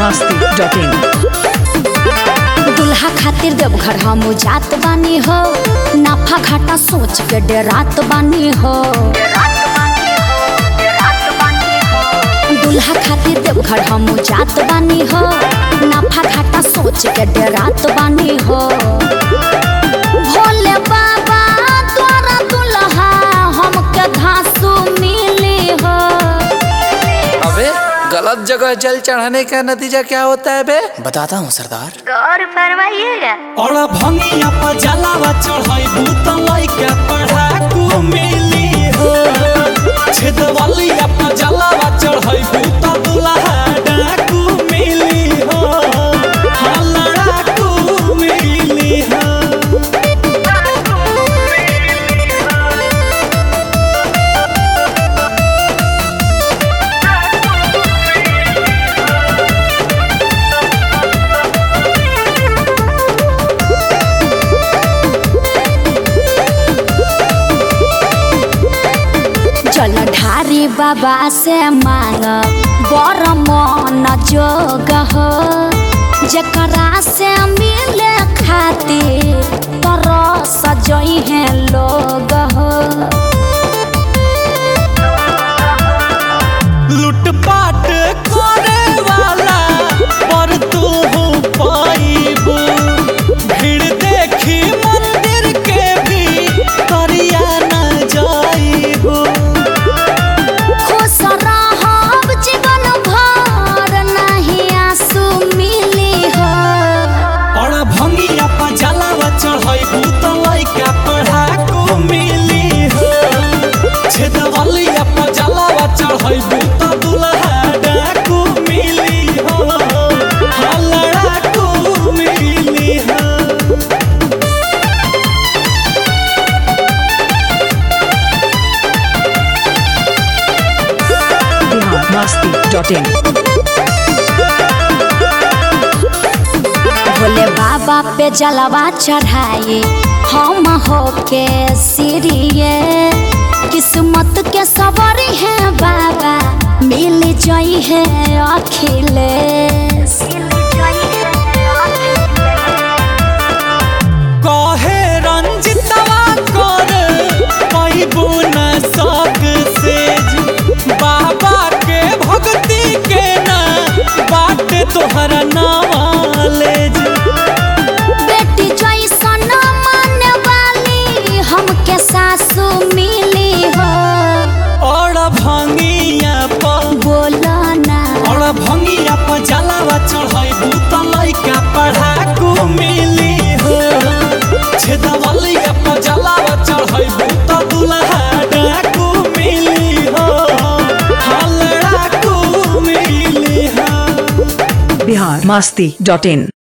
masti.in दुल्हा खातिर देवघर हम जात बानी हो नाफा घाटा सोच के डरात बानी हो दुल्हा खातिर देवघर हम जात बानी हो नाफा घाटा सोच के डरात बानी हो भोले बाबा द्वारा दुल्हा हमके घासू मिली हो अबे गलत जगह जल चढ़ाने का नतीजा क्या होता है बे बताता हूँ सरदार गौर फरमाइएगा और भंगिया पर जलावा चढ़ाई भूत लइका पढ़ाकू मिली हो छेदवलिया पर जलावा चढ़ाई भूत दुल्हा डाकू मिली हो हाँ लड़ाकू मिली हो जल ढारी बाबा से मांग बर मन जोग हो जकरा से मिले खातिर तरस जई है लोग हो लूटपाट करे वाला पर तू पाइबू भीड़ देखी मंदिर के भी करिया न जाइबू खुश रहब जीवन भर नहीं आंसू मिली हो और भंगिया पर जलावा चढ़ाइबू तो लइका पढ़ाकू मिली हो छेदवलिया पर जलावा चढ़ाइबू तो दुल्हा डाकू मिली हो हाँ लड़ाकू मिली हो Bihar masti.in भोले बाबा पे जलवा चढ़ाए हम हो के सिरिए किस्मत के सवारी है बाबा मिल जाई है अखिलेश कहे रंजितवा कर पैबू न सक से बाबा के भक्ति के ना बाट तोहरा नॉलेज बेटी जैसन माने वाली हमके सासू मिली हो और भंगिया पर बोलो ना और भंगिया पर जलावा चढ़ाइबू त लइका पढ़ाकू मिली हो छेदवलिया पर जलावा चढ़ाइबू त दुल्हा डाकू मिली हो हाँ लड़ाकू मिली हो Bihar masti.in